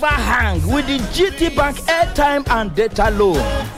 never hang with the gt bank airtime and data loan.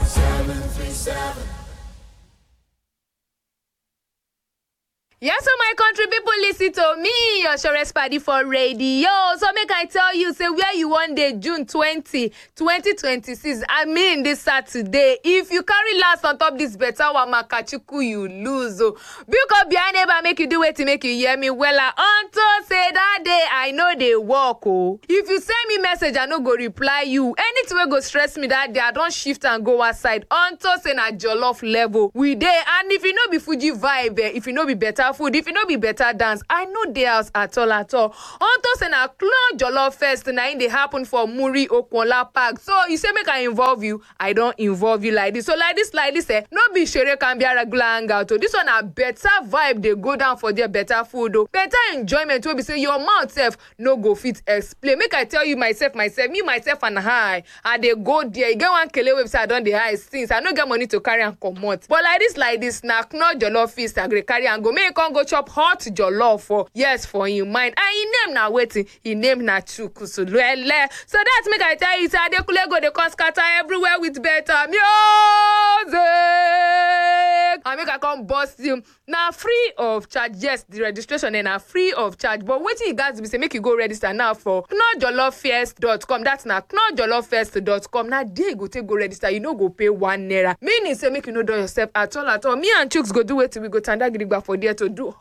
Yes, so my country people listen to me, your Shores Paddy for radio. So make I tell you, say where you one day, June 20, 2026. I mean this Saturday. If you carry last on top this better one, Makachuku, you lose. Oh. Because behind neighbor make you do it to make you hear me well. Unto say that day, I know they walk. Oh. If you send me message, I no go reply you. Anything will go stress me that day, I don't shift and go outside. Unto say na jollof level. We there. And if you know be Fuji vibe, eh, if you know be better food if e no be better dance i no dey house at all at all unto say na clone jollof fest na im dey happen for muri okunola park so you say make i involve you i don involve you like this so like this like this eh no be sere kambia regular hangout o this one na better vibe dey go down for there better food o better enjoyment wey be say your mouth sef no go fit explain make i tell you myself myself me myself and i i dey go there e get one kele wey be say i don dey hide since i no get money to carry am comot but like this like this na knorr jollof feast i go dey carry am go make e come go chop hot jollof for yes for im mind and im name na wetin im name na chukwusulele so that make i tell you say adekunle go dey come scatter everywhere with better music and make i come burst you na free of charge yes the registration eh, na free of charge but wetin you gats be say make you go register now for knorrjolloffest.com that's na knorrjolloffest.com na there you go take go register you no go pay one naira meaning say make you no dull yourself at all at all me and chuks go do wetin we go tanda gidigba for there to do